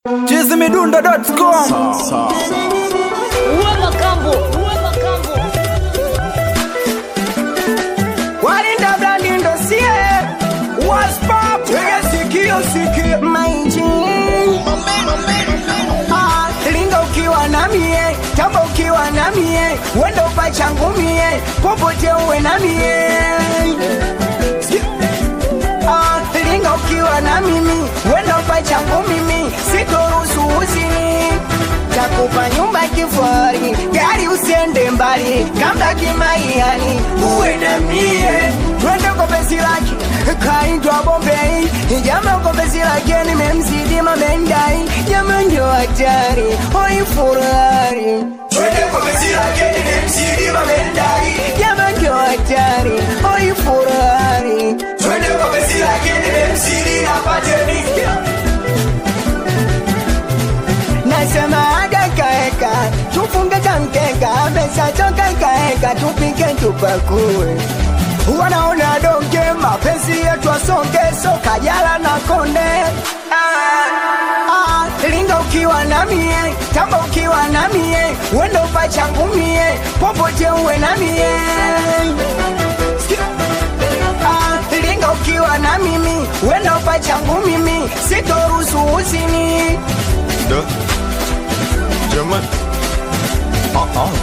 chizimidundo.com Uwe makambo, uwe makambo. walinda brandi ndo sie waspap tege sikio sikie maiji Ah, linga ukiwa na mie tamba ukiwa na mie wenda upachangu mie popote uwe na mie Ah, linga ukiwa na mimi wenda upachangu mimi sitoruhusu uzini takupa nyumba kifari gari usiende mbali kamba kimaiani uwe na mie twende kwa penzi lake kaitwa bombei jama kwa penzi lake nimemzidi mamendai jama ndio hatari oifurari twende kwa penzi lake nimemzidi mamendai jama ndio hatari oifurari twende kwa penzi lake nimemzidi napateni nasema adakaeka tufunge tamkeka pesa toka kaeka tupike tupakue wanaona donge mapenzi yetu asonge soka jala na konde ah, ah, linga ukiwa na mie tamba ukiwa na mie wendo pachangu mie popote uwe na mie Ah, linga ukiwa na mimi wendo pachangu mimi sitoruhusu uzini Da. Jamani. Ah, ah.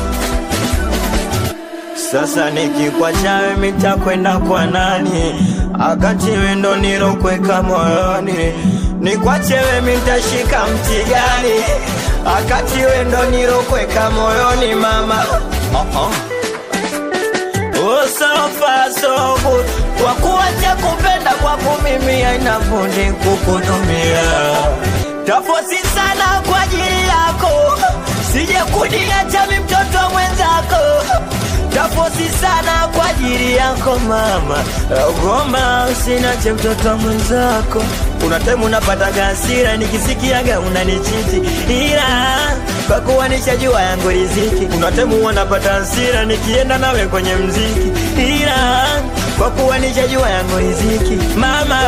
Sasa nikikwacha wewe mitakwenda kwa nani? Akati wewe ndo nilokweka moyoni, nikwache wewe mitashika mti gani? Akati wewe ndo nilokweka moyoni mama. Ah, ah. Oh, so far so good. Kwa kuacha kupenda kwako mimi haina budi kukutumia tafosi sana kwa ajili yako, sije kuniacha mi mtoto mwenzako. Tafosi sana kwa ajili yako mama, goma usinache mtoto mwenzako. Una time unapataga hasira nikisikiaga unanichiti, ila kwa kuwa nishajua yangu riziki. Una time unapata hasira nikienda nawe kwenye mziki, ila kwa kuwa nishajua yangu riziki mama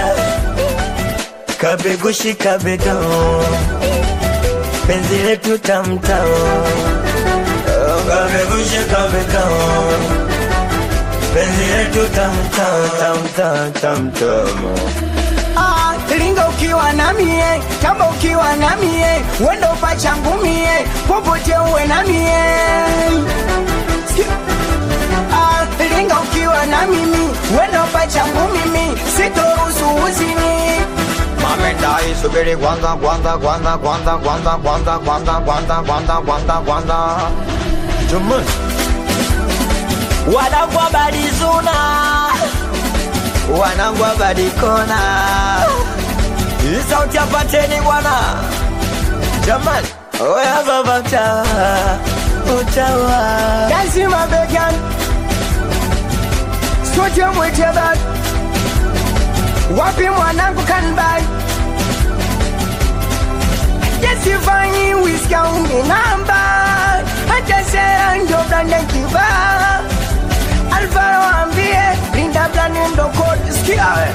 kabegushi kabega penzi letu tamtao kabegushi kabega penzi letu tamtao tamtao tamtamo Ah, linga ukiwa na mie tamba ukiwa na mie wendo pachangu mie popote uwe na mie Ah, linga ukiwa na mimi wendo pachangu mimi sitoruhusu uzini mamendai subiri kwanza kwanza kwanza kwanza kwanza kwanza kwanza kwanza kwanza kwanza kwanza jamani wanangwa badizuna wanangwa badikona hii sauti apateni bwana jamani oya baba utawa utawa lazima began sote mwetebak wapi mwanangu kanbai jesifanyi wiskaumi namba hata ndio blande kiba alfaro ambie linda blande ndo kodi skia we.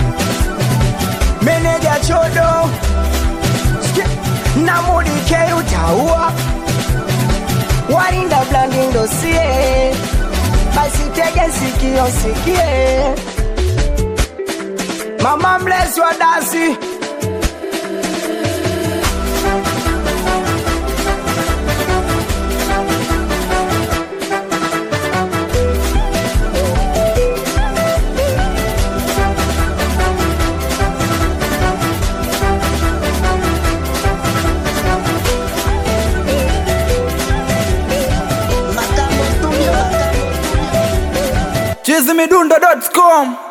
meneja chodo skia na mudike utaua walinda blandi ndo sie basi tege sikio sikie mama mlezi wa dasi chizimidundo.com